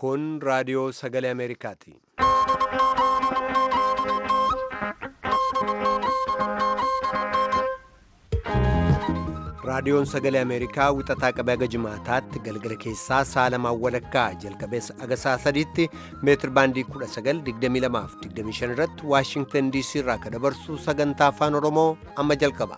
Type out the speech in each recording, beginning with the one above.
Kun raadiyoo sagalee Ameerikaati. Raadiyoon sagalee Ameerikaa wixataa qabee haga jimaataatti galgala keessaa sa'a lamaan walakkaa jalqabee haga sa'a sadiitti meetir baandii 1922 irratti Waashingtan DC irraa kan dabarsu sagantaa afaan Oromoo amma jalqaba.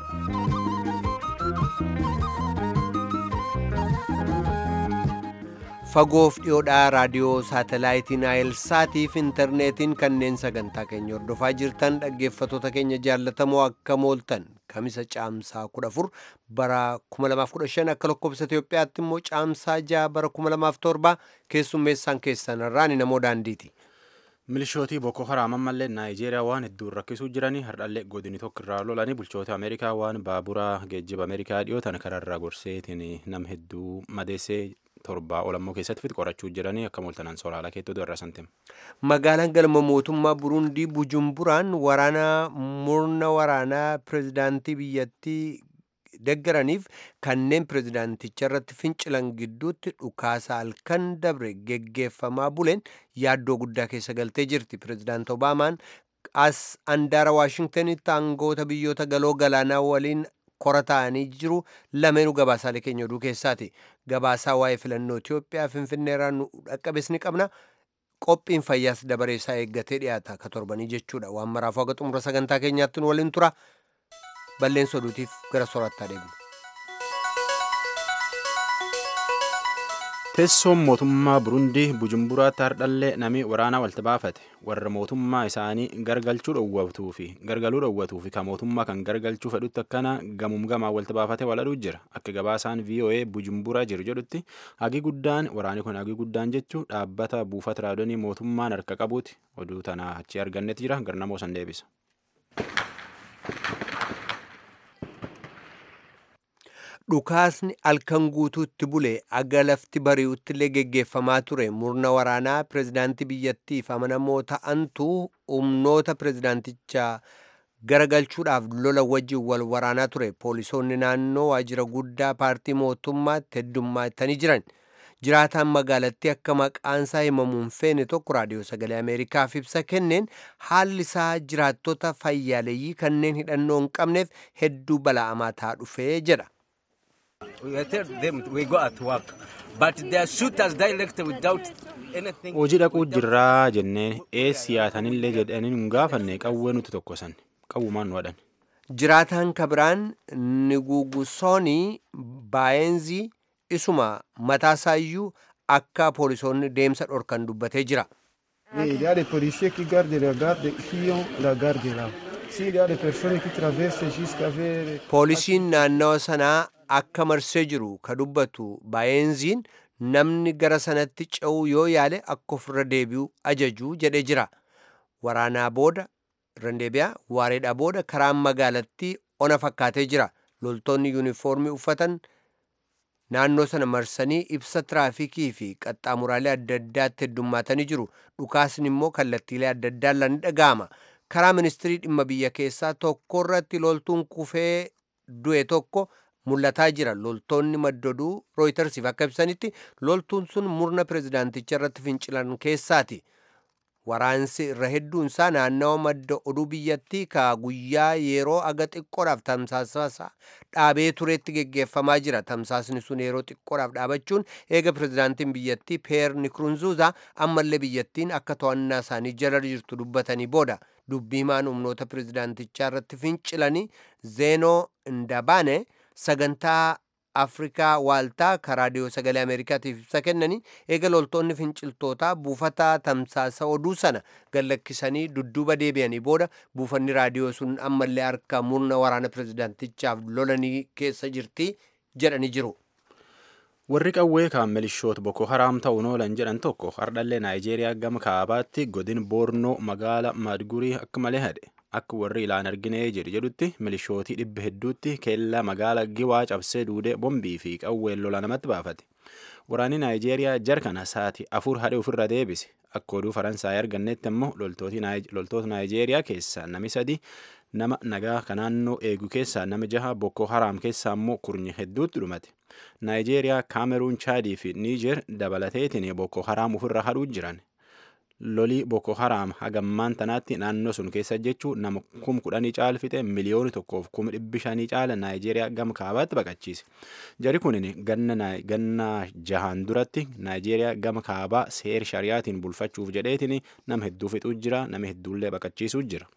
Fagoof dhiyoodhaa raadiyoo saatalaayitiin Naayilsaatiif intarneetiin kanneen sagantaa keenya hordofaa jirtan dhaggeeffattoota keenya jaallatamoo akka mooltan kamisa caamsaa 14 bara 2015 akka lakkoofsa Itoophiyaatti immoo caamsaa 6 bara 2007 keessummeessaan keessan irraan namoo daandiiti. Milishootii Boko Haram ammallee Naayijeeriyaa waan hedduun rakkisuu jiranii hardhallee godini tokko irraa lolanii bulchoota Ameerikaa waan baabura geejjiba Ameerikaa dhiyootan kararraa gorseetiin nam hedduu madeessee torbaa olammoo keessatti qorachuu jiranii akka mooltanaan soolaalaa keettoo irraa santim. Magaalaan galma mootummaa Burundii Bujumburaan waraana murna waraanaa pirezidaantii biyyattii deggaraniif kanneen pirezidaanticha irratti fincilan gidduutti dhukaasa halkan dabre geggeeffamaa buleen yaaddoo guddaa keessa galtee jirti. Pirezidaant Obaamaan as andaara Waashingtanitti aangoota biyyoota galoo galaanaa waliin kora ta'anii jiru lameenuu gabaasaalee keenya oduu keessaati. Gabaasaa waa'ee filannoo Itoophiyaa Finfinneerraa nu dhaqqabes ni qabna. Qophiin fayyaas dabaree isaa eeggatee dhiyaata akka torbanii jechuudha. Waan maraafuu haga xumura sagantaa keenyaatti nu waliin tura. Balleessa oduutiif gara soorattaa deemna. Teessoon mootummaa Burundii Bujumburaatti hardhallee namni waraanaa walta baafate warra mootummaa isaanii gargalchuu dhowwatuu fi gargaluu dhowwatuu fi kan mootummaa kan gargalchuu fedhutti akkana gamuum gamaa walta baafate waladhuu jira akka gabaasaan VOA Bujumbura jiru jedhutti hagi guddaan waraanni kun hagi guddaan jechuu dhaabbata buufata raadonii mootummaan harka qabuuti oduu tanaa achi argannetti jira garnamoo san deebisa. Dhukaasni halkan guutuutti bule aga lafti bari'utti illee geggeeffamaa ture murna waraanaa pirezidaantii biyyattiif amanamoo ta'antu humnoota pirezidaantichaa garagalchuudhaaf lola wajjin wal waraanaa ture poolisoonni naannoo waajjira guddaa paartii mootummaatti heddummaatanii jiran jiraataan magaalattii akka maqaansaa himamuun feene tokko raadiyoo sagalee ameerikaaf ibsa kenneen haalli isaa jiraattota fayyaaleeyyii kanneen hidhannoo hin qabneef hedduu bala'amaa ta'aa dhufee jedha. Hojii dhaquu jirraa jenneen eessi yaatanillee jedhanii hin gaafanne qawwee nuti tokkosan qawwumaan nu hadhan. Jiraataan kabiraan Nigugusoonii Baayenzii isuma mataasaayyuu akka poolisoonni deemsa dhorkan dubbatee jira. Il y a des policiers qui gardent la garde, qui ont la garde là. S'il y a des personnes qui traversent jusqu'à vers... Poolisiin naannawa sanaa akka marsee jiru ka dubbatu baay'eenziin namni gara sanatti ce'uu yoo yaale akka ofirra deebi'u ajajuu jedhee jira. Waraanaa booda randeebiyaa waareedhaa booda karaan magaalattii ona fakkaatee jira. Loltoonni yuunifoormii uffatan naannoo sana marsanii ibsa tiraafikii fi qaxxaamuraalee adda addaatti heddummaatanii jiru. Dhukaasni immoo kallattiilee adda addaan ni dhaga'ama. Karaa ministirii dhimma biyya keessaa tokko irratti loltuun kufee du'e tokko mul'ataa jira loltoonni maddoduu rooyitersiif akka ibsanitti loltuun sun murna pirezidaanticha irratti fincilan keessaati waraansi irra hedduunsaa naannawa madda oduu biyyattii ka guyyaa yeroo aga xiqqoodhaaf tamsaasa dhaabee tureetti geggeeffamaa jira tamsaasni sun yeroo xiqqoodhaaf dhaabachuun eega pirezidaantiin biyyattii peer nikurunzuuza ammallee biyyattiin akka to'annaa isaanii jala jirtu dubbatanii booda dubbii himaan humnoota pirezidaantichaa irratti fincilanii zeenoo ndabaane sagantaa afrikaa waaltaa ka raadiyoo sagalee ameerikaatiif ibsa kennanii eega loltoonni finciltootaa buufata tamsaasa oduu sana gallakkisanii dudduuba deebi'anii booda buufanni raadiyoo sun ammallee harka murna waraana pirezidaantichaaf lolanii keessa jirti jedhanii jiru. Warri qawwee kan milishoota Boko Haram ta'uun oolan jedhan tokko hardhallee Naayijeeriyaa gama kaabaatti godin Boornoo magaala Maadgurii akka malee hadhe. Akka warri ilaan arginee jedhu jedhutti milishootii dhibba hedduutti keellaa magaala Giwaa cabsee duudee bombii fi qawween lola namatti baafate. Waraanni Naayijeeriyaa jarkana saati afur hadhe ofirra deebise. akka oduu faransaay argannetti immoo loltoota naayijeeriyaa keessaa nami sadi nama nagaa ka naannoo eegu keessaa nama jaha bokkoo haraam keessaa immoo kurnyi hedduutti dhumate naayijeeriyaa kaameruun chaadii fi niijer dabalateetiin bokkoo haraam ofirra hadhuu jiran lolii boko haraam hagammaan tanaatti naannoo sun keessa jechuu nama kum kudhanii caala fixe miliyooni tokkoof kuma dhibbi shanii caala naayijeeriyaa gama kaabaatti baqachiise jari kunin ganna jahaan duratti naayijeeriyaa gama kaabaa seer shariyaatiin bulfachuuf jedheetiin nama hedduu fixuu jira nama hedduullee baqachiisuu jira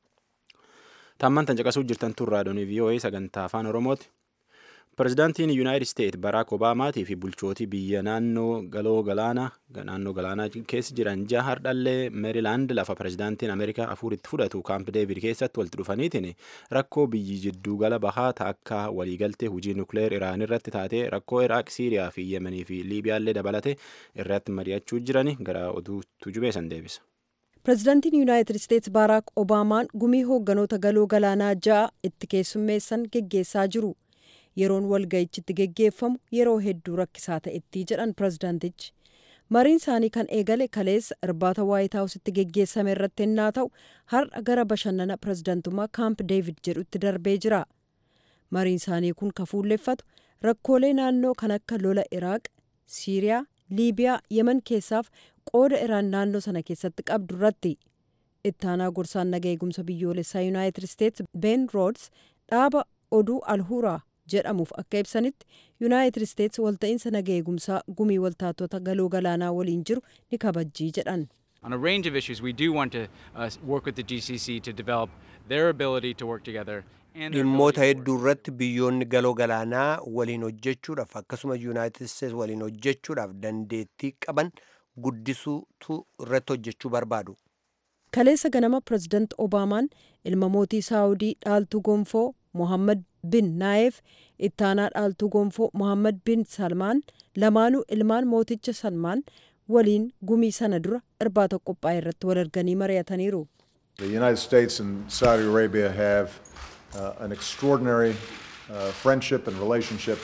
tamman tan caqasuu jirtan tun raadiyoonii vii'oo'ee sagantaa afaan oromooti Pireezidaantiin Yuunaayitid Isteet Baraak Obaamaatii fi bulchootii biyya naannoo galoo galaanaa naannoo galaanaa keessa jiran jaha hardhallee Meerilaand lafa pireezidaantiin Ameerikaa afuritti fudhatu kaamp Deevid keessatti walitti dhufaniitiin rakkoo biyyi jidduu gala bahaa akka waliigaltee hojii nukleer Iraan irratti taatee rakkoo Iraaq, Siiriyaa fi Yemenii fi Liibiyaallee dabalate irratti mari'achuu jirani gara oduu tujubeessan deebisa. Pireezidaantiin Yuunaayitid Isteets Baaraak Obaamaan gumii hoogganoota galoo galaanaa ja'a itti keessummeessan geggeessaa jiru. yeroon walga'ichitti geggeeffamu yeroo hedduu rakkisaa ta'etti jedhan pireezidaantichi mariin isaanii kan eegale kaleessa irbaata waayit haawusitti geggeessame irratti ennaa ta'u har'a gara bashannana pireezidaantummaa kaamp deevid jedhutti darbee jira mariin isaanii kun kan fuulleffatu rakkoolee naannoo kan akka lola iraaq siiriyaa liibiyaa yemen keessaaf qooda iraan naannoo sana keessatti qabdu irratti ittaanaa gorsaan naga eegumsa biyyoolessaa yuunaayitid isteets ben roods dhaaba oduu alhuuraa jedhamuuf akka ibsanitti yuunaayitid isteets walta'iinsa naga eegumsaa gumii waltaatota galoo galaanaa waliin jiru ni kabajjii jedhan. On a range of issues, we do want to uh, work with the GCC to develop their ability to work together. dhimmoota hedduu irratti biyyoonni galoo galaanaa waliin hojjechuudhaaf akkasuma yuunaayitid isteets waliin hojjechuudhaaf dandeettii qaban guddisuutu irratti hojjechuu barbaadu. kaleessa ganama pireezidaant obaamaan ilma mootii saawudii dhaaltuu gonfoo mohammad bin naayef ittaanaa dhaaltuu gonfoo mohammad bin salmaan lamaanuu ilmaan mooticha salmaan waliin gumii sana dura irbaata qophaa'e irratti wal arganii mari'ataniiru. The United States and Saudi Arabia have uh, an extraordinary uh, friendship and relationship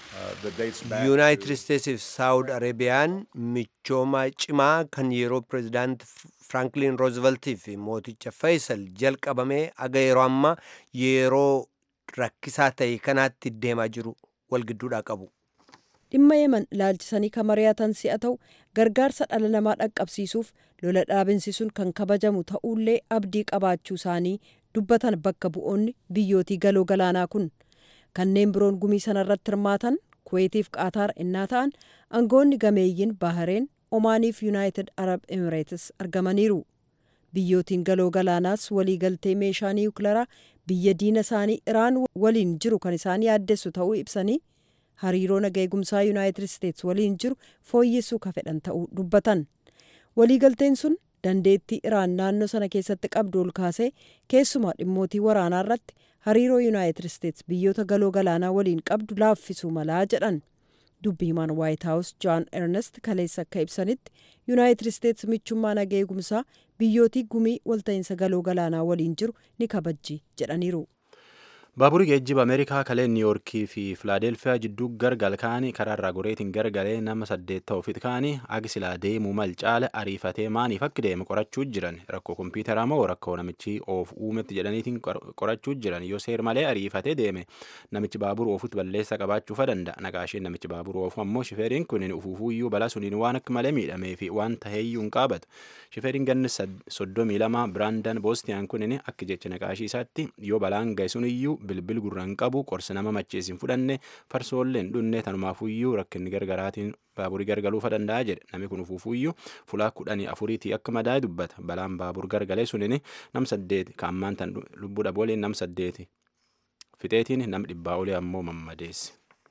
yuunaayitid isteetsiif saawud areebiyaan michooma cimaa kan yeroo pireezidaant firaanklin roozeveltii fi mooticha faysal jalqabamee aga yeroo ammaa yeroo rakkisaa ta'e kanaatti deemaa jiru walgidduudhaa qabu. dhimma yemen ilaalchisanii kan mari'atan si'a ta'u gargaarsa dhala namaa dhaqqabsiisuuf lola dhaabinsiisuun kan kabajamu ta'ullee abdii qabaachuu isaanii dubbatan bakka bu'oonni biyyootii galoo galaanaa kun kanneen biroon gumii sanarratti hirmaatan kuweetiif qaataar innaa ta'an aangoonni gameeyyiin bahareen omaaniif yuunaayitid arab emireetis argamaniiru biyyootiin galoo galaanaas waliigaltee meeshaa niwukilaraa biyya diina isaanii iraan waliin jiru kan isaan yaaddessu ta'uu ibsanii hariiroo naga eegumsaa yuunaayitid isteets waliin jiru fooyyessuu ka fedhan ta'uu dubbatan waliigalteen sun dandeettii iraan naannoo sana keessatti qabdu ol kaasee keessumaa dhimmootii waraanaa irratti hariiroo yuunaayitid isteets biyyoota galoo galaanaa waliin qabdu laaffisuu malaa jedhan dubbi himaan waayit haawus jaan ernest kaleessa akka ibsanitti yuunaayitid isteets michummaa naga eegumsaa biyyootii gumii walta'iinsa galoo galaanaa waliin jiru ni kabajji jedhaniiru. baaburii geejjiba ameerikaa kalee niiyoorkii fi filaadelfiyaa jidduu gargal kaanii karaarraa goreetiin gargalee nama saddeet ta'uufit kaanii agi silaa deemuu mal caale ariifatee maaniif akka deeme qorachuu jiran rakkoo kompiitaraa moo rakkoo namichi oof uumetti jedhaniitiin qorachuu jiran yoo seer malee ariifatee deeme namichi baabura oofutti balleessa qabaachuufa danda'a naqaasheen namichi baabura oofu ammoo shifeeriin kun ufuufuuyyuu balaa suniin waan akka malee miidhamee fi waan taheeyyuu hin qaabatu shifeeriin ganni soddomii lama biraandan boostiyaan kun akka jecha naqaashii isaatti yoo balaan ga'e suniyyuu bilbil gurraan qabu qorsa nama machees hin fudhanne farsoollee hin dhunne tanumaafuyyuu rakkinni gargaraatiin baaburii gargaluufa danda'a jedhe namni kun ufuufuyyuu fulaa kudhanii afuriitii akka madaa'e dubbata balaan baabur gargalee sunin nam saddeeti kaammaan tan lubbuu dhabooleen nam saddeeti fixeetiin nam dhibbaa olee ammoo mammadeesse.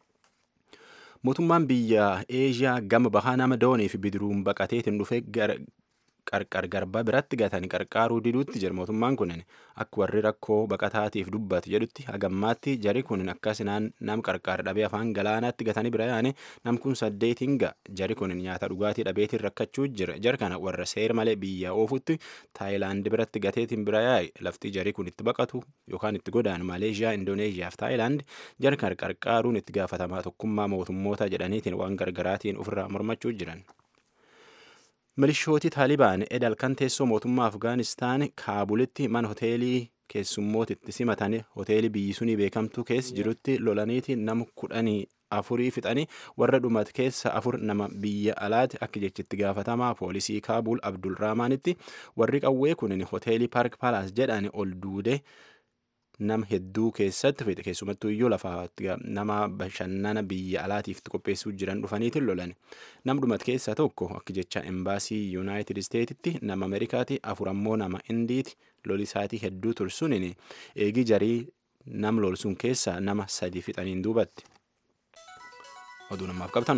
mootummaan biyya eeshiyaa gama bahaa nama doonii fi bidiruun baqateetiin dhufee qarqar garbaa biratti gatanii qarqaaruu diduutti jira mootummaan kunin akka warri rakkoo baqataatiif dubbatu jedhutti hagammaatti jari kunin akkas nam qarqaar dhabee afaan galaanaatti gatanii bira yaane nam kun saddeetiin ga'a jari kunin nyaata dhugaatii dhabeetiin rakkachuu jira jar kana warra seer malee biyya oofutti taayilaandi biratti gateetiin bira yaa'e lafti jari kun itti baqatu yookaan itti godaanu maleeshiyaa indooneeshiyaa fi taayilaandi jar kana qarqaaruun itti gaafatamaa tokkummaa mootummoota jedhaniitiin waan gargaraatiin ofirraa mormachuu jiran. milishooti taalibaan edal kan teessoo mootummaa afgaanistaan kaabulitti mana hoteelii keessummootitti simatanii hoteelii biyyi sunii beekamtuu keessa jirutti lolaniiti nama kudhanii afurii fixanii warra dhumat keessa afur nama biyya alaati akka jechitti gaafatamaa poolisii kaabul abdul raamaanitti warri qawwee kunin hoteelii paark paalaas jedhan ol duude nama hedduu keessatti fixe keessumattuu iyyuu lafaatti nama bashannana biyya alaatiif qopheessuu jiran dhufaniitiin lolan nam dhumat keessaa tokko akka jecha embaasii yuunaayitid isteetitti nama ameerikaati afur ammoo nama indiiti lolisaatii hedduu tursunin eegi jarii nam lolsuun keessaa nama sadi fixaniin duubatti oduu namaaf qabtanu.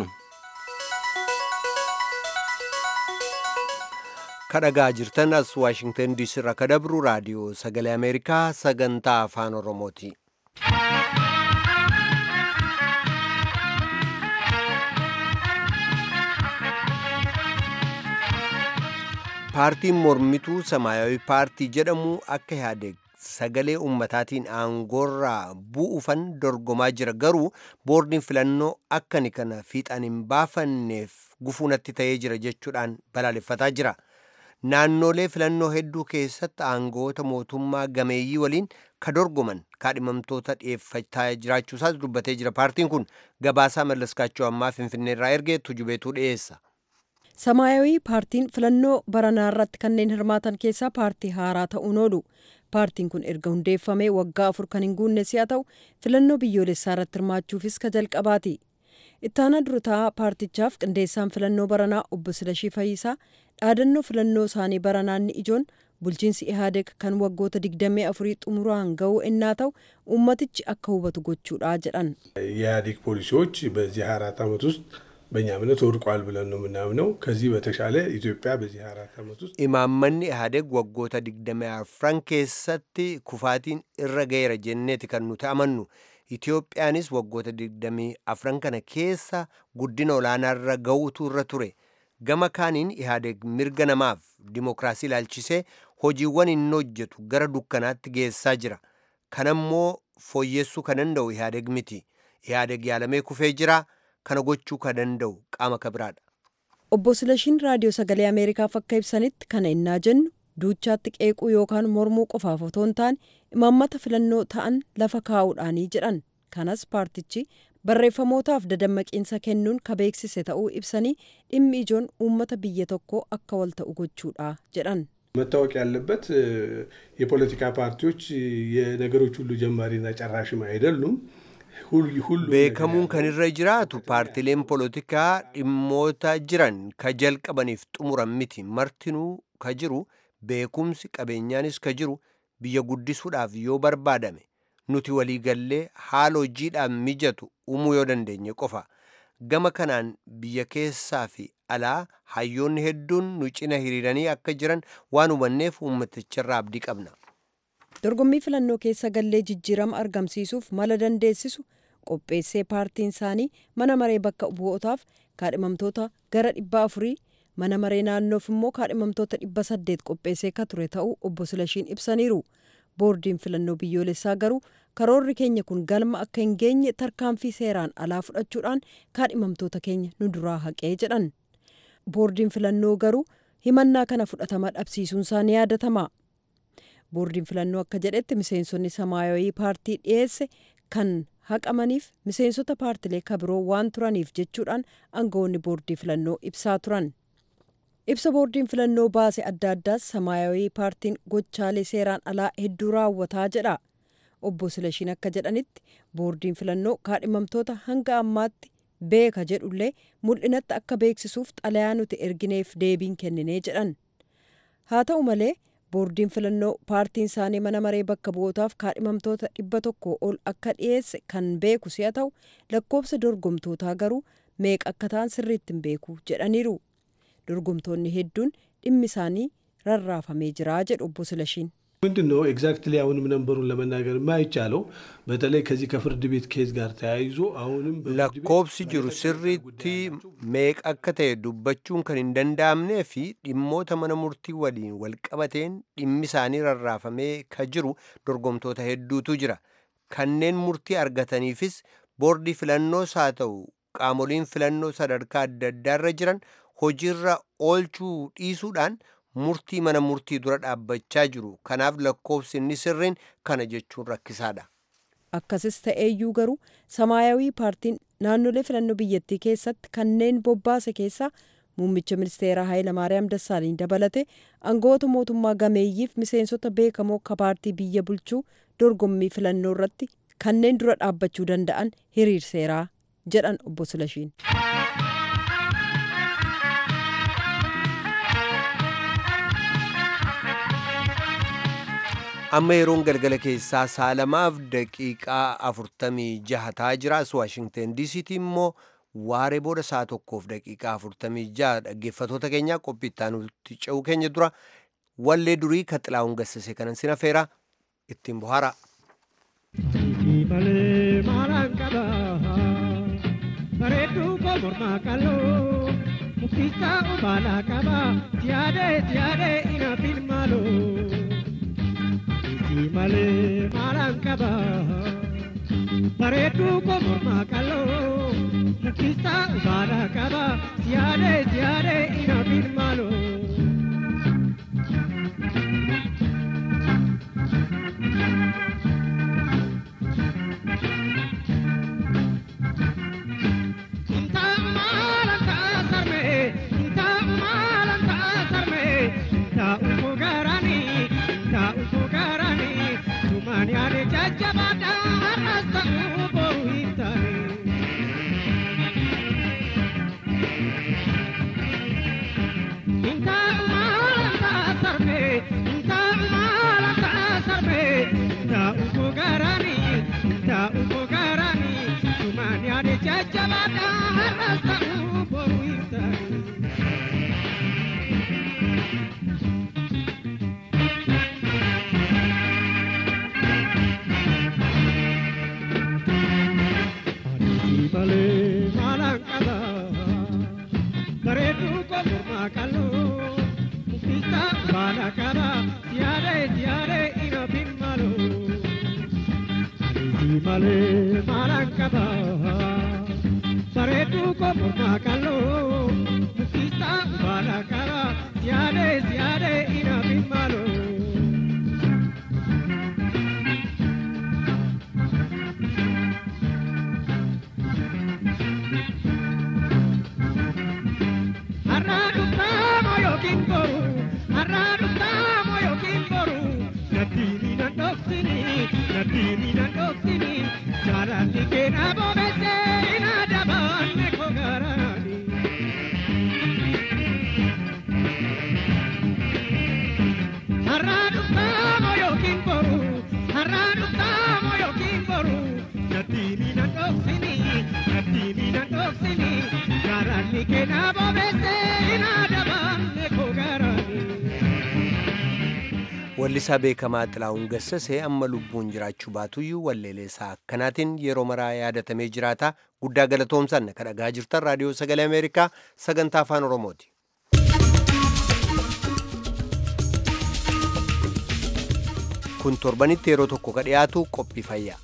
kadhagaa jirtan as waashingtan diisii irraa kadabru raadiyoo sagalee ameerikaa sagantaa afaan oromooti paartiin mormituu samaayawi paartii jedhamu akka yaade sagalee ummataatiin aangoorraa bu'uufan dorgomaa jira garuu boordiin filannoo akkani kana fiixan hin baafanneef gufuunatti ta'ee jira jechuudhaan balaaleffataa jira. naannolee filannoo hedduu keessatti aangoota mootummaa gameeyyii waliin ka dorgoman kaadhimamtoota dhiyeeffachaa jiraachuusaas dubbatee jira paartiin kun gabaasaa mallaskaachoo ammaa finfinnee irraa ergee tujubeetuu dhiyeessa. samaayawii paartiin filannoo baranaa irratti kanneen hirmaatan keessaa paartii haaraa ta'uun oolu paartiin kun erga hundeeffamee waggaa afur kan hin guunne si'a ta'u filannoo biyyoolessaa irratti hirmaachuufis ka jalqabaati. ittaana durutaa paartichaaf qindeessaan filannoo baranaa obbo Silashii Fayyisaa dhaadannoo filannoo isaanii baranaanni ijoon bulchiinsi ihaadeg kan waggoota digdamii afurii xumuraan ga'uu ennaa ta'u ummatichi akka hubatu gochuudha jedhan የኢህአዴግ ፖሊሲዎች በዚህ ሀያ አራት ዓመት ውስጥ በእኛ እምነት ወድቋል ብለን ነው የምናምነው። ከዚህ በተሻለ ኢትዮጵያ በዚህ ሀያ አራት ዓመት ውስጥ imaammanni ihaadeg waggoota digdamii afran keessatti kufaatiin irra ga'eera jenneeti kan nuti amannu Itiyoophiyaanis waggoota digdamii afran kana keessa guddina olaanaarra ga'uutu irra ture. Gama kaaniin ihaadeg mirga namaaf dimokiraasii ilaalchisee hojiiwwan inni hojjetu gara dukkanaatti geessaa jira. Kanammoo fooyyessuu kan danda'u ihaadeg miti. Ihaadeg yaalamee kufee jira. Kana gochuu kan danda'u qaama kabiraadha. obbo Silashiin raadiyoo sagalee Ameerikaaf akka ibsanitti kana innaa jennu duuchaatti qeequu yookaan mormuu qofaaf otoo hin taane imaammata filannoo ta'an lafa kaa'uudhaanii jedhan kanas paartichi barreeffamootaaf dadammaqiinsa kennuun ka beeksise ta'uu ibsanii dhimmi ijoon uummata biyya tokkoo akka wal ta'u gochuudha jedhan. መታወቅ ያለበት የፖለቲካ ፓርቲዎች የነገሮች ሁሉ ጀማሪና ጨራሽም አይደሉም። beekamuun kan irra jiraatu paartileen polotikaa dhimmoota jiran ka jalqabaniif xumuran miti martinuu ka jiru beekumsi qabeenyaanis ka jiru biyya guddisuudhaaf yoo barbaadame nuti waliigallee haala hojiidhaaf mijatu uumuu yoo dandeenye qofa gama kanaan biyya keessaa fi alaa hayyoonni hedduun nu cina hiriiranii akka jiran waan hubanneef uummaticharraa abdii qabna. dorgommii filannoo keessa gallee jijjiirama argamsiisuuf mala dandeessisu qopheessee paartiin isaanii mana maree bakka bu'ootaaf kaadhimamtoota gara dhibba afurii mana maree naannoof immoo kaadhimamtoota dhibba saddeet qopheessee ka ture ta'uu obbo Silashiin ibsaniiru. boordiin filannoo biyyoolessaa garuu karoorri keenya kun galma akka hin geenye tarkaanfii seeraan alaa fudhachuudhaan kaadhimamtoota keenya nu duraa haqee jedhan. boordiin filannoo garuu himannaa kana fudhatama dhabsiisuunsaa ni yaadatama. boordiin filannoo akka jedhetti miseensonni samaayawii paartii dhiyeesse kan haqamaniif miseensota paartilee kabiroo waan turaniif jechuudhaan aangawoonni boordii filannoo ibsaa turan. ibsa boordiin filannoo baase adda addaas samaayawii paartiin gochaalee seeraan alaa hedduu raawwataa jedha. obbo Silashiin akka jedhanitti boordiin filannoo kaadhimamtoota hanga ammaatti beeka jedhullee mul'inatti akka beeksisuuf xalayaa nuti ergineef deebiin kenninee jedhan. haa ta'u malee boordiin filannoo paartiin isaanii mana maree bakka bu'ootaaf kaadhimamtoota dhibba tokko ol akka dhiyeesse kan beeku si'a ta'u lakkoofsa dorgomtootaa garuu meeqa akka ta'an sirriitti hin beeku jedhaniiru dorgomtoonni hedduun dhimmi isaanii rarraafamee jira jedhu obbo Silashiin. ምንድን ነው ኤግዛክትሊ አሁንም ነንበሩን ለመናገር የማይቻለው በተለይ ከዚህ ከፍርድ ቤት ኬዝ ጋር ተያይዞ አሁንም lakkoobsi jiru sirriitti meeqa akka ta'e dubbachuun kan hin danda'amnee fi dhimmoota mana murtii waliin walqabateen dhimmi isaanii rarraafamee ka jiru dorgomtoota hedduutu jira kanneen murtii argataniifis boordii filannoos haa ta'u qaamoliin filannoo sadarkaa adda addaarra jiran hojiirra oolchuu dhiisuudhaan murtii mana murtii dura dhaabbachaa jiru kanaaf lakkoofsi inni sirriin kana jechuun rakkisaadha. akkasis ta'eeyyuu garuu samaayawii paartiin naannolee filannoo biyyattii keessatti kanneen bobbaase keessaa muummicha ministeeraa Hayilamaariyaam Dassaaliin dabalate aangawoota mootummaa gameeyyiif miseensota beekamoo akka paartii biyya bulchuu dorgommii filannoo irratti kanneen dura dhaabbachuu danda'an hiriirseeraa jedhan obbo Silashiin. amma yeroon galgala keessaa saalamaaf daqiiqaa afurtamii jaha ta'aa jira as waashingten diisiitti immoo waaree booda saa tokkoof daqiiqaa afurtamii jaha dhaggeeffatoota keenya qophii itti ce'uu keenya dura wallee durii ka xilaa'uun gassase kanan sin affeera ittiin bohaara. Bareedduu koo mormaa qal'oo muktisaa obaalaa qaba siyaadee siyaadee ina filmaaloo. malee maalaan qaba bareedduu koo mormaa qal'oo muktisaa obaalaa qaba siyaadee siyaadee ina filmaaloo. malee maalaan qaba bareedduu koo mormaa qal'oo muktisaa baala qaba siyaadee siyaadee ina maaloo. Har'aa dhugaamoo yookiin boru har'aa dhugaamoo yookiin boru nadhiini na dhoksini nadhiini na dhoksini jaalalli keenya bobeessee ina dabaanne koo garaani. Har'aa dhugaamoo yookiin boru har'aa dhugaamoo yookiin boru nadhiini na dhoksini nadhiini na dhoksini jaalalli keenya bobeessee ina dabaanne koo garaani. Wallisaa beekamaa Xilaa'uun Gassasee amma lubbuun jiraachuu baatuyyuu walleeleessaa akkanaatiin yeroo maraa yaadatamee jiraata guddaa galatoomsan kan dhagaa jirtan raadiyoo sagalee Ameerikaa sagantaa afaan Oromooti. Kun torbanitti yeroo tokko ka dhiyaatu qophii fayyaa.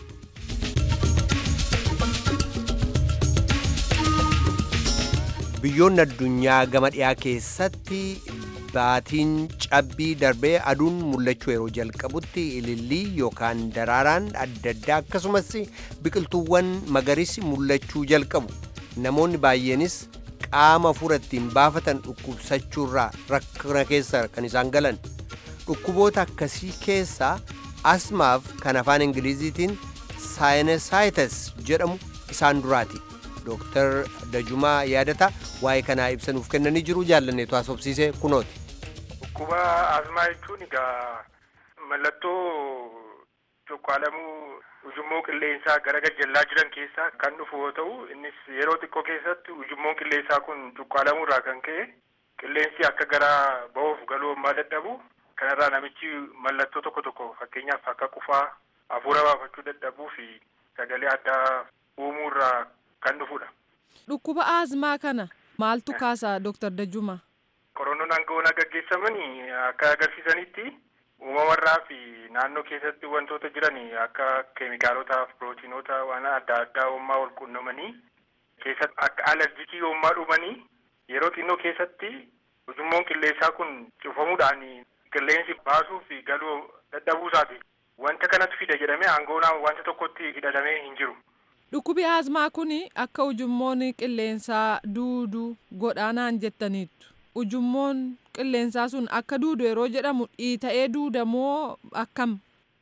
Biyyoonni addunyaa gama dhiyaa keessatti baatiin cabbii darbee aduun mul'achuu yeroo jalqabutti ilillii yookaan daraaraan adda addaa akkasumas biqiltuuwwan magariisi mul'achuu jalqabu namoonni baay'eenis qaama hafuura ittiin baafatan dhukkubsachuurraa rakkina keessa kan isaan galan dhukkuboota akkasii keessaa asmaaf kan afaan ingiliziitiin saayinasaayitas jedhamu isaan duraati dooktar dajumaa yaadata waa'ee kanaa ibsanuuf kennanii jiru jaallanneetu haasofsiise kunooti. Dhukkuba asmaa jechuun egaa mallattoo cuqqaalamuu ujummoo qilleensaa gara gajjallaa jiran keessaa kan dhufu yoo ta'u innis yeroo xiqqoo keessatti ujummoon qilleensaa kun cuqqaalamuu irraa kan ka'e qilleensi akka gara ba'uuf galuu ammaa dadhabu kanarraa namichi mallattoo tokko tokko fakkeenyaaf akka qufaa hafuura baafachuu dadhabuu fi sagalee addaa uumuu irraa kan dhufudha. Dhukkuba aazmaa kana maaltu kaasa Dooktar Dajjuma? Qorannoon aangawoon gaggeessaman akka agarsiisanitti uumamarraa fi naannoo keessatti wantoota jiran akka keemikaalotaaf pirootiinoota waan adda addaa uumaa wal quunnamanii keessatti akka alerjikii uumaa dhumanii yeroo xinnoo keessatti ujummoon qilleensaa kun cufamuudhaan qilleensi baasuu fi galuu dadhabuu isaati. Wanta kanatu fida jedhamee aangoonaan wanta tokkotti hidhatamee hin jiru. Dhukkubi aazmaa kun akka ujummoon qilleensaa duudu godhaanaan jettaniittu. Ujummoon qilleensaa sun akka duudu yeroo jedhamu dhiita'ee duudamoo akkam?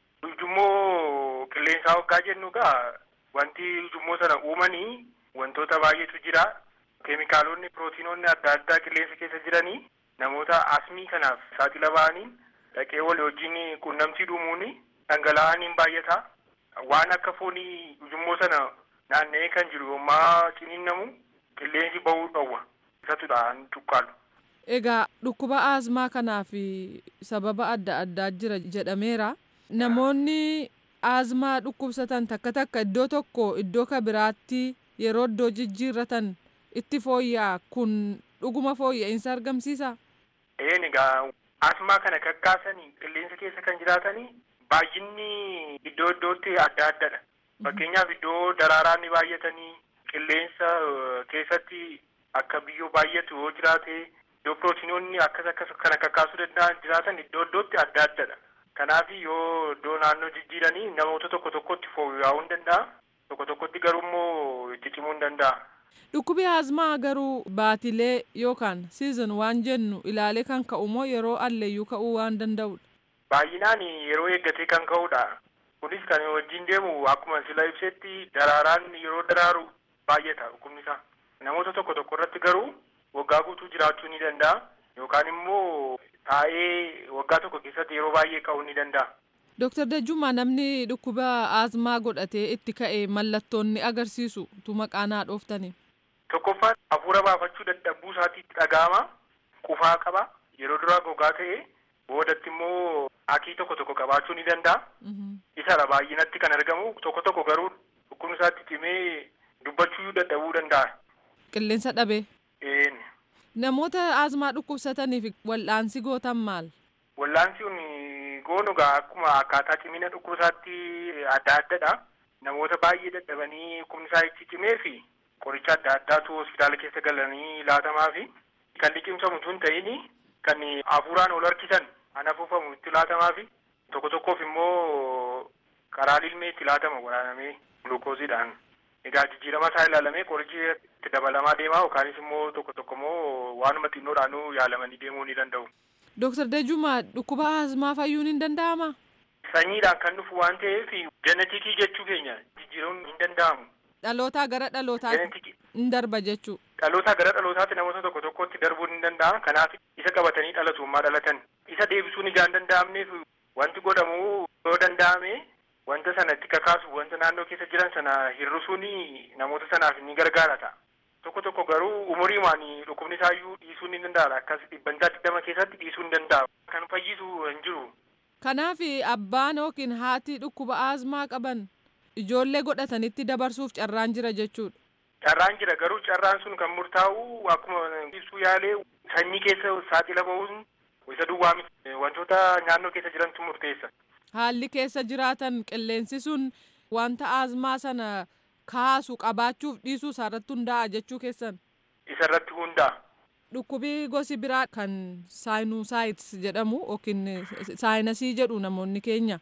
Ujummoo qilleensaa hoggaa jennu gaa wanti ujummoo sana uumanii wantoota baay'eetu jira. Keemikaalonni pirootiinonni adda addaa qilleensa keessa jiranii namoota asmii kanaaf saaxila ba'anii dhaqee walii wajjin quunnamtii dhuumuun dhangala'aniin baay'ata. Waan akka foonii ujummoo sana naanna'ee kan jiru yommaa ciniinnamu qilleensi ba'uu dhowwa. Isatudha cuqqaalu. Egaa dhukkuba aazmaa kanaaf sababa adda addaa jira jedhameera. Namoonni aazmaa dhukkubsatan takka takka iddoo tokko iddoo ka biraatti yeroo iddoo jijjiirratan itti fooyya'a kun dhuguma fooyya'insa argamsiisa. Een egaa asmaa kana kakkaasanii qilleensa keessa kan jiraatanii baay'inni iddoo iddootti adda addadha. Fakkeenyaaf iddoo daraaraan ni baay'atanii qilleensa keessatti akka biyyoo baay'atu yoo jiraate iddoo pirootiinoonni akkas akkas kana kakkaasuu danda'an jiraatan iddoo iddootti adda addadha. Kanaaf yoo iddoo naannoo jijjiiranii namoota tokko tokkotti fooyya'uu hin danda'a. Tokko tokkotti garuu immoo itti cimuu hin danda'a. Dhukkubi aazmaa garuu baatilee yookaan siizon waan jennu ilaalee kan ka'u moo yeroo alleeyyuu ka'uu waan danda'udha. Baay'inaan yeroo eeggatee kan ka'udha. Kunis kan wajjin deemu akkuma sila ibsetti daraaraan yeroo daraaru baay'ata dhukkubni isaa. Namoota tokko tokko irratti garuu waggaa guutuu jiraachuu ni danda'a. Yookaan immoo taa'ee waggaa tokko keessatti yeroo baay'ee ka'uu ni danda'a. Dooktar Dajjummaa namni dhukkuba aazmaa godhatee itti ka'e mallattoonni agarsiisu tu maqaa naa dhooftani. Tokkoffaan hafuura baafachuu dadhabuu isaatti itti dhaga'ama. Qufaa qaba. Yeroo duraa gogaa ta'e boodatti immoo akii tokko tokko qabaachuu ni danda'a. Isadha baay'inatti kan argamu tokko tokko garuu dhukkubni isaatti cimee dubbachuu dadhabuu danda'a. Qilleensa dhabee. Een. Namoota aazmaa dhukkubsataniif wal'aansi gootan maal? Wal'aansi kun goonu gaa akkuma akkaataa cimina dhukkubisaatti adda addadha. Namoota baay'ee dadhabanii dhukkubni isaa itti cimee fi qoricha adda addaatu hospitaala keessa galanii laatamaa fi kan liqimsamu tun ta'ini kan hafuuraan ol harkisan an afuufamu itti laatamaa fi tokko tokkoof immoo karaa ilmee itti laatama waraanamee gulukooziidhaan. Egaa jijjiirama isaa ilaalamee qorichi itti dabalamaa deemaa yookaanis immoo tokko tokko immoo waanuma xinnoodhaanuu yaalamanii deemuu ni danda'u. Dooktar Dajjummaa dhukkuba aazmaa fayyuun hin danda'amaa? Sanyiidhaan kan dhufu waan ta'eef jenetikii jechuu keenya jijjiiruun hin danda'amu. Dhalootaa gara dhalootaatti hin darba jechuu. Dhalootaa gara dhalootaatti namoota tokko tokkotti darbuun hin danda'a. Kanaaf isa qabatanii dhalatummaa dhalatan. Isa deebisuun ijaan danda'amneef wanti godhamu yoo danda'ame wanta sana itti kakaasu wanta naannoo keessa jiran sana hir'isuun namoota sanaaf ni gargaara ta'a. Tokko tokko garuu umuriimaan dhukkubni isaayyuu dhiisuu ni danda'a. Akkas dhibbantaa digdama keessatti dhiisuu ni danda'a. Kan fayyisu hin jiru. Kanaaf abbaan yookiin haati dhukkuba aazmaa qaban ijoollee godhatanitti dabarsuuf carraan jira jechuudha. Carraan jira garuu carraan sun kan murtaa'u akkuma ibsuu yaalee sanyii keessa saaxila ba'uun isa duwwaa miti wantoota naannoo keessa jirantu murteessa. Haalli keessa jiraatan qilleensi sun wanta aazmaa sana kaasu qabaachuuf dhiisuu isaarratti hundaa'a jechuu keessan. Isarratti hundaa'a. Dhukkubii gosi biraa kan saayinusaayits jedhamu yookiin saayinasii jedhu namoonni keenya.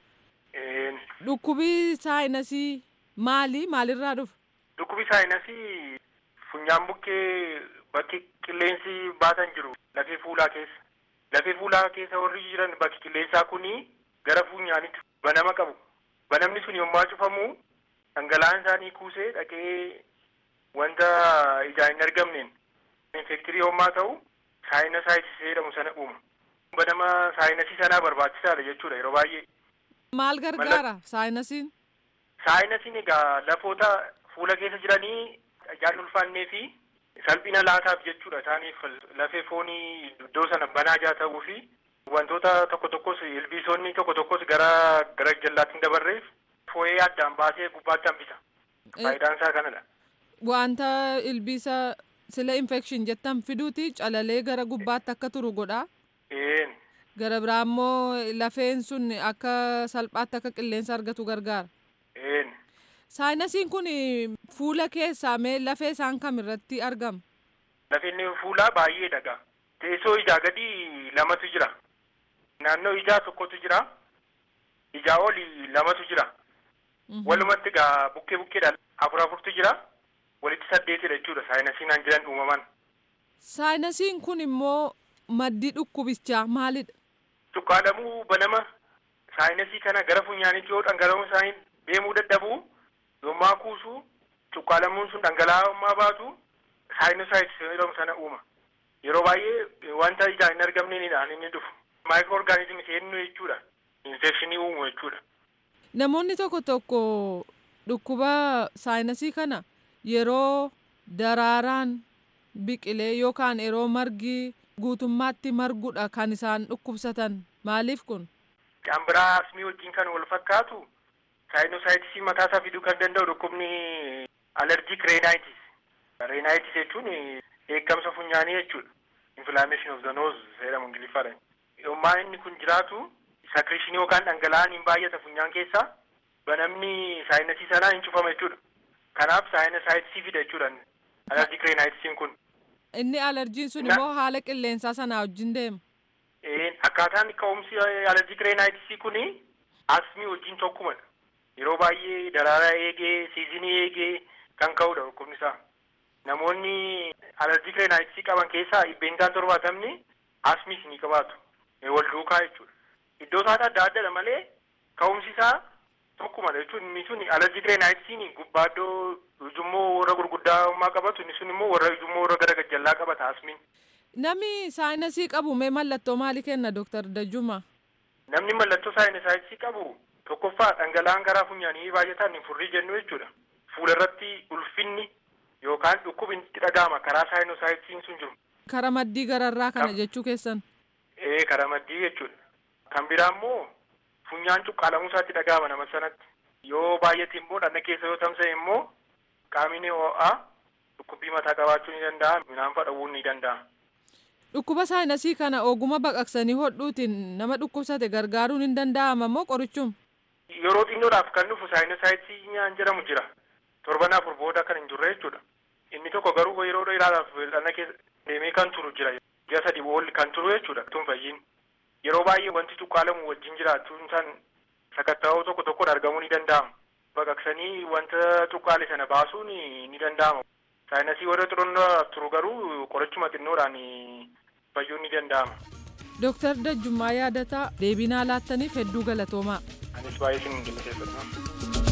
Dhukkubii saayinasii maali? Maalirraa dhufa? Dhukkubii saayinasii funyaan bukkee bakki qilleensi baatan jiru lafee fuulaa keessa. Lafee fuulaa keessa warri jiran bakki qilleensaa kuni gara funyaanitti banama qabu. Banamni sun yommuu cufamu dhangala'aan isaanii kuusee dhaqee wanta ijaan hin argamneen infektirii yommaa ta'u saayinasaayitis jedhamu sana uuma. Banama saayinasii sanaa barbaachisaadha jechuudha yeroo baay'ee. Maal gargaara saayinasiin? Saayinasiin egaa lafoota fuula keessa jiranii ijaan ulfaannee fi salphina laataaf jechuudha isaaniif lafee foonii iddoo sana banaa jaa ta'uu fi wantoota tokko tokkos ilbiisonni tokko tokkos gara gara jallaatti hin dabarreef foo'ee addaan baasee gubbaatti hambisa. Faayidaan isaa kanadha. Wanta ilbiisa sila infekshin jettan fiduuti calalee gara gubbaatti akka turu godha. Een. Gara biraa immoo lafeen sun akka salphaatti akka qilleensa argatu gargaara. Een. Saayinasiin kun fuula keessaa mee lafee isaan kam irratti argama? Lafeen fuulaa baay'ee dhagaa. Teessoo ijaa gadi lamatu jira. Naannoo ijaa tokkotu jira. Ijaa oli lamatu jira. Walumatti egaa bukkee bukkeedhaan afur afurtu jira. Walitti saddeetidha jechuudha saayinasiin aan jiran uumaman. Saayinasiin kun immoo maddii dhukkubichaa maalidha? Cuqqaalamuu banama saayinasii kana gara funyaanitti yoo dhangala'uun isaanii deemuu dadhabu yommaa kuusu cuqqaalamuun sun dhangala'ummaa baatu saayinasaayitis jedhamu sana uuma. Yeroo baay'ee wanta ijaan hin argamneenidhaan inni dhufu. Maayikiroo orgaanizimii seenuu jechuudha. Infekshinii uumu jechuudha. Namoonni tokko tokko dhukkuba saayinasii kana yeroo daraaraan biqilee yookaan yeroo margi guutummaatti margudha kan isaan dhukkubsatan maaliif kun? Kan biraa asmii wajjin kan wal fakkaatu saayinosaayitisii mataa isaa fiduu kan danda'u dhukkubni alerjiik reenaayitis. Reenaayitis jechuun eeggamsa funyaanii jechuudha. Inflammation of the nose jedhamu ingiliffaadhaan. Yommaa inni kun jiraatu sakrishinii yookaan dhangala'aan hin baay'ata funyaan keessaa banamni saayinasii sanaa hin cufama jechuudha. Kanaaf saayinasaayitisii fida jechuudha. Alerjiik reenaayitisiin kun. Inni alerjiin sun immoo haala qilleensaa sanaa wajjin deema. Akkaataan ka'umsi alerjiik reenaayitisii kun asmii wajjin tokkumadha. Yeroo baay'ee daraaraa eegee siizinii eegee kan ka'udha dhukkubni isaa. Namoonni alerjiik reenaayitisii qaban keessaa dhibbeentaan torbaatamni asmiis ni qabaatu. Wal duukaa jechuudha. Iddoo isaanii adda addadha malee ka'umsi isaa tokkumadha jechuun inni sun alerjiik reenaayitisiin gubbaa iddoo ujummoo warra gurguddaa qabatu inni sun immoo warra ujummoo warra gara gajjallaa qabata asmiin. Namni saayinasii qabu mee mallattoo maalii kenna Dooktar Dajjuma? Namni mallattoo saayinasaayitisii qabu tokkoffaa dhangala'aan garaa funyaanii baay'ataan hin furrii jennu jechuudha. Fuula irratti ulfinni yookaan dhukkubni itti dhaga'ama karaa saayinosaayitisiin sun jiru. Kara maddii gararraa kana jechuu keessan? Ee kara maddii jechuudha. Kan biraa immoo funyaan cuqqaalamuu isaatti dhaga'ama nama sanatti. Yoo baay'ate immoo dhagna keessa yoo tamsa'e immoo qaamni ho'aa dhukkubbii mataa qabaachuu ni danda'a midhaan fudhachuu ni danda'a. Dhukkuba saayinasii kana oguma baqaqsanii hodhuutiin nama dhukkubsate gargaaruun hin danda'ama moo qorichuma? Yeroo xinnoodhaaf kan dhufu saayinasaayitisii nyaan jedhamu jira. Torban afur booda kan hin jirre jechuudha. Inni tokko garuu yeroo dheeraadhaaf dhagna keessa deemee kan turu jira. Ji'a sadii ol kan turu jechuudha. Tun fayyiin. Yeroo baay'ee wanti cuqqaalamu wajjin jiraachuun isaan sakatta'oo tokko tokkoon argamuu ni danda'ama. Baqaqsanii wanta cuqqaale sana baasuun ni danda'ama. Saayinasii warra xurunnaaf turu garuu qorichuma xinnoodhaan fayyuun ni danda'ama. Dooktar Dajjummaa Yaadataa deebii nuuf laattaniif hedduu galatoomaa. Anis baay'ee sin galateeffadha.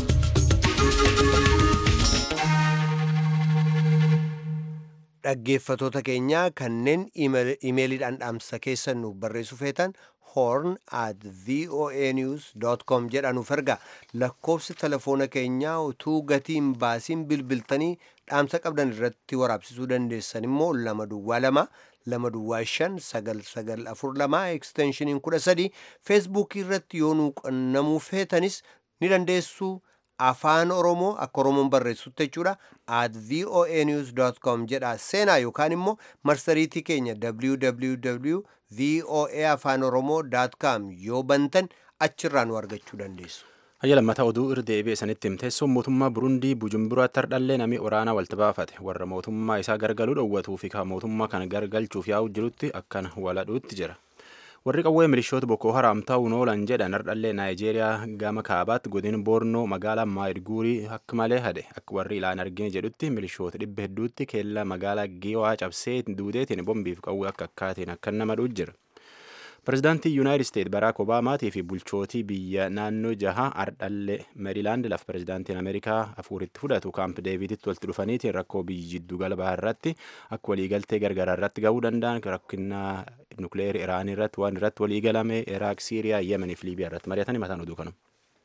Dhaggeeffatoota keenya kanneen imeeliidhaan dhaamsa keessan nuuf barreessuu feetan horn at voanews.com jedhanuuf ergaa lakkoofsi telefoona keenyaa utuu gatii hin baasiin bilbiltanii dhaamsa qabdan irratti waraabsisuu dandeessan immoo lama duwwaa lama lama duwwaa shan sagal sagal afur lama eksteenshiniin kudha sadii feesbuukii irratti yoo nuu qunnamuu feetanis ni dandeessu afaan oromoo akka oromoon barreessutti jechuudha at voanews.com jedha seenaa yookaan immoo marsariitii keenya www voa afaan oromoo.com yoo bantan achirraa nu argachuu dandeessu. Hayya lammataa oduu irra deebi'ee sanitti himteessuun mootummaa Burundii Bujumburaatti hardhallee namni waraanaa walitti baafate warra mootummaa isaa gargaluu dhowwatuu fi mootummaa kana gargalchuuf yaa'u jirutti akkan waladhuutti jira. warri qawwee milishoota Boko Haram ta'uun oolan jedhan hardhallee Naayijeeriyaa gama kaabaatti godina Boornoo magaalaa Maayidguurii akka malee hade akka warri ilaan argine jedhutti milishoota dhibba hedduutti keellaa magaalaa Giwaa cabsee duudeetiin bombiif qawwee akka akkaatiin akka nama dhuutu jira. Pireezidaantii Yuunaayitid Isteet Baraak Obaamaatii fi bulchootii biyya naannoo jaha ardhallee Meerilaand lafa pireezidaantiin Ameerikaa afuuritti fudhatu kaamp Deeviditti walitti dhufaniitiin rakkoo biyyi jiddu galbaa irratti akka waliigaltee gargaraa irratti ga'uu danda'an rakkina nukleerii Iraanii irratti waan irratti waliigalame Iraaq, Siiriyaa, Yemenii fi Liibiyaa irratti mari'atanii mataan oduu kanuma.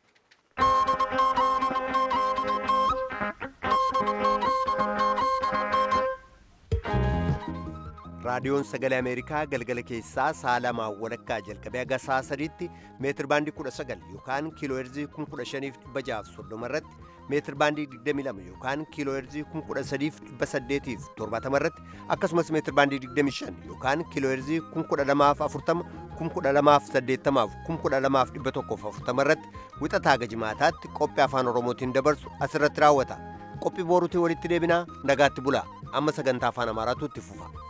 raadiyoon sagalee ameerikaa galgala keessaa sa'a lamaa walakkaa jalqabee haga sa'a sadiitti meetir baandii kudha sagal yookaan kiiloo heerzii kun kudha shaniif dhibba jahaaf soddoma irratti meetir baandii digdami lama yookaan kiiloo heerzii kun kudha sadiif dhibba saddeetiif torbaatama irratti akkasumas meetir baandii digdami shan yookaan kiiloo heerzii kun kudha lamaaf afurtama kun kudha lamaaf saddeettamaaf kun kudha lamaaf dhibba tokkoof afurtama irratti wixataa haga jimaataatti qophii afaan oromootiin dabarsu asirratti raawwata qophii booruutiin walitti deebinaa nagaatti bulaa amma sagantaa afaan amaaraatu itti fufa.